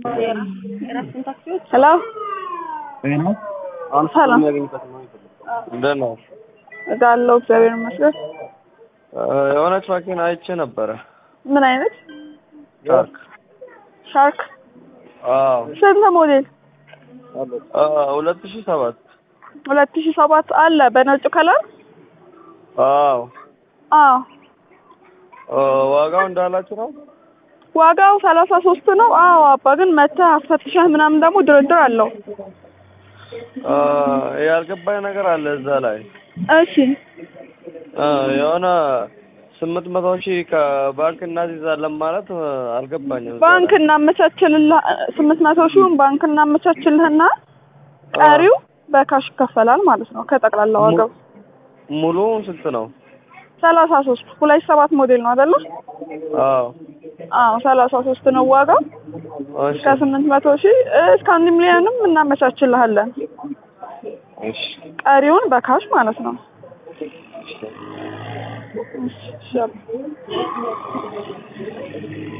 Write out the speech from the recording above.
ሄሎ ሰላም እንደት ነው? እዳለሁ እግዚአብሔር ይመስገን። የሆነች መኪና አይቼ ነበረ። ምን አይነት ሻርክ። ሻርክ? አዎ ስንት ሞዴል? ሁለት ሺህ ሰባት ሁለት ሺህ ሰባት አለ በነጩ ከለር። አዎ አዎ ዋጋው እንዳላችሁ ነው? ዋጋው ሰላሳ ሶስት ነው። አዎ አባ ግን መተህ አስፈትሸህ ምናምን ደግሞ ድርድር አለው። ያልገባኝ ነገር አለ እዛ ላይ እሺ የሆነ ስምንት መቶ ሺህ ከባንክ እናስይዛለን ማለት አልገባኝም። ባንክ እናመቻችልልህ ስምንት መቶ ሺውን ባንክ እናመቻችልህና ቀሪው በካሽ ይከፈላል ማለት ነው ከጠቅላላ ዋጋው። ሙሉ ስንት ነው? ሰላሳ ሶስት ሁለት ሰባት ሞዴል ነው አይደለ? አዎ አዎ ሰላሳ ሶስት ነው ዋጋው። እሺ ከስምንት መቶ ሺህ እስከ አንድ ሚሊዮንም እናመቻችልሃለን። እሺ ቀሪውን በካሽ ማለት ነው። እሺ